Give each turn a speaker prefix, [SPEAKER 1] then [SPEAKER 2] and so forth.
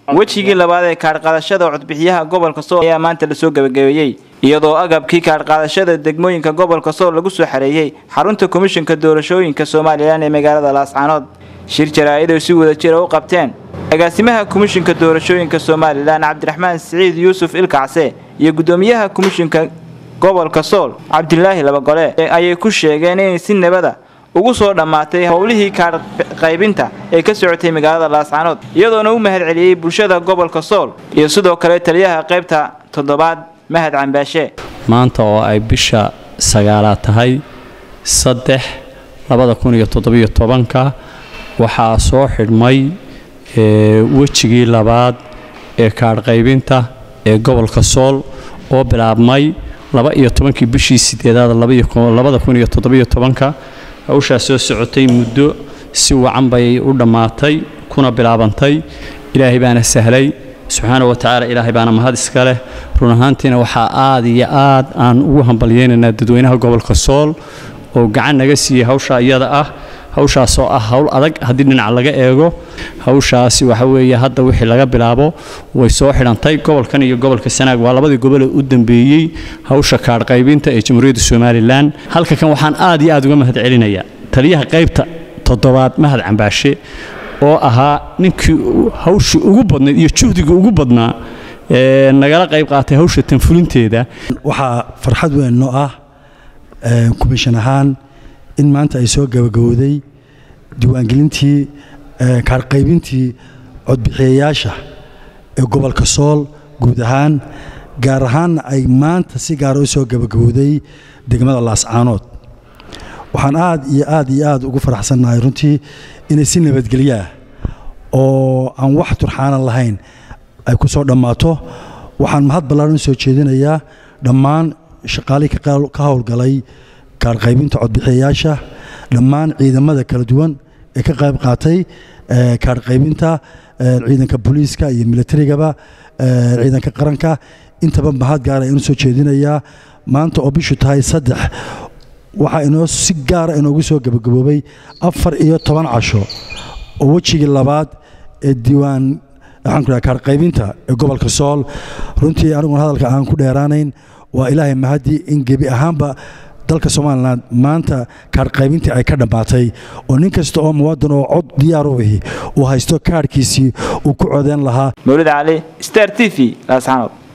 [SPEAKER 1] wejigii labaad ee kaadhqaadashada codbixiyaha gobolka sool ayaa maanta lasoo gebagabeeyey iyadoo agabkii kaadhqaadashada degmooyinka gobolka sool lagu soo xareeyey xarunta komishinka doorashooyinka somalilan ee magaalada laascaanood shir jaraa-id oo si wada jira u qabteen agaasimaha komishinka doorashooyinka somalilan cabdiraxmaan siciid yuusuf ilkacse iyo guddoomiyaha komishinka gobolka sool cabdilaahi labagole ayay ku sheegeen inay si nabada ugu soo dhammaatay howlihii kaadhqaybinta ee ka socotay magaalada laascaanood iyadoona u mahad celiyey bulshada gobolka sool iyo sidoo kale taliyaha qaybta toddobaad mahad cambaashe
[SPEAKER 2] maanta oo ay bisha sagaalaad tahay saddex labada kun iyo toddobiyo tobanka waxaa soo xidhmay wejigii labaad ee kaadhqaybinta ee gobolka sool oo bilaabmay laba iyo tobankii bishii sideedaad labada kun iyo toddobiyo tobanka hawshaas soo socotay muddo si wacan bay u dhammaatay kuna bilaabantay ilaahay baana sahlay subxaana wa tacaala ilaahay baana mahad iska leh run ahaantiina waxaa aad iyo aad aan ugu hambalyeynaynaa dadweynaha gobolka sool oo gacan naga siiyey hawsha iyada ah hawshaasoo ah howl adag haddii dhinac laga eego hawshaasi waxa weeye hadda wixii laga bilaabo way soo xidhantay gobolkan iyo gobolka sanaag waa labadii gobol ee u dambeeyey hawsha kaadhqaybinta ee jamhuuriyadda somalilan halka kan waxaan aad iyo aad uga mahad celinayaa taliyaha qaybta toddobaad mahad cambaashe oo ahaa ninkii hawshii ugu badnayd iyo juhdigii ugu badnaa ee nagala qayb qaatay hawsha tanfulinteeda
[SPEAKER 3] waxaa farxad weyn noo ah komishan ahaan in maanta ay soo gabagabowday diiwaangelintii kaarqaybintii codbixiyayaasha ee gobolka sool guud ahaan gaar ahaanna ay maanta si gaara u soo gabagabowday degmada laascaanood waxaan aad iyo aad iyo aad ugu faraxsannahay runtii inay si nabadgelyaah oo aan wax turxaanan lahayn ay ku soo dhammaato waxaan mahad ballaaran u soo jeedinayaa dhammaan shaqaalihii ka howlgalay kaarqaybinta codbixiyayaasha dhammaan ciidamada kala duwan ee ka qayb qaatay kaarqaybinta ciidanka booliiska iyo milatarigaba ciidanka qaranka intaba mahad gaara ayaan u soo jeedinayaa maanta oo bishu tahay saddex waxaa inoo si gaara inoogu soo gabagaboobay afar iyo toban casho oo wejigii labaad ee diiwaan waxaan ku dhaha kaarqaybinta ee gobolka sool runtii aniguna hadalka aan ku dheeraanayn waa ilaahay mahadii in gebi ahaanba dalka somalilan maanta kaarhqaybintii ay ka dhammaatay oo nin kasta oo muwaadin oo cod diyaar u ahi uu haysto kaarhkiisii uu ku codeyn lahaa
[SPEAKER 1] mawlid cali star t v laascaanood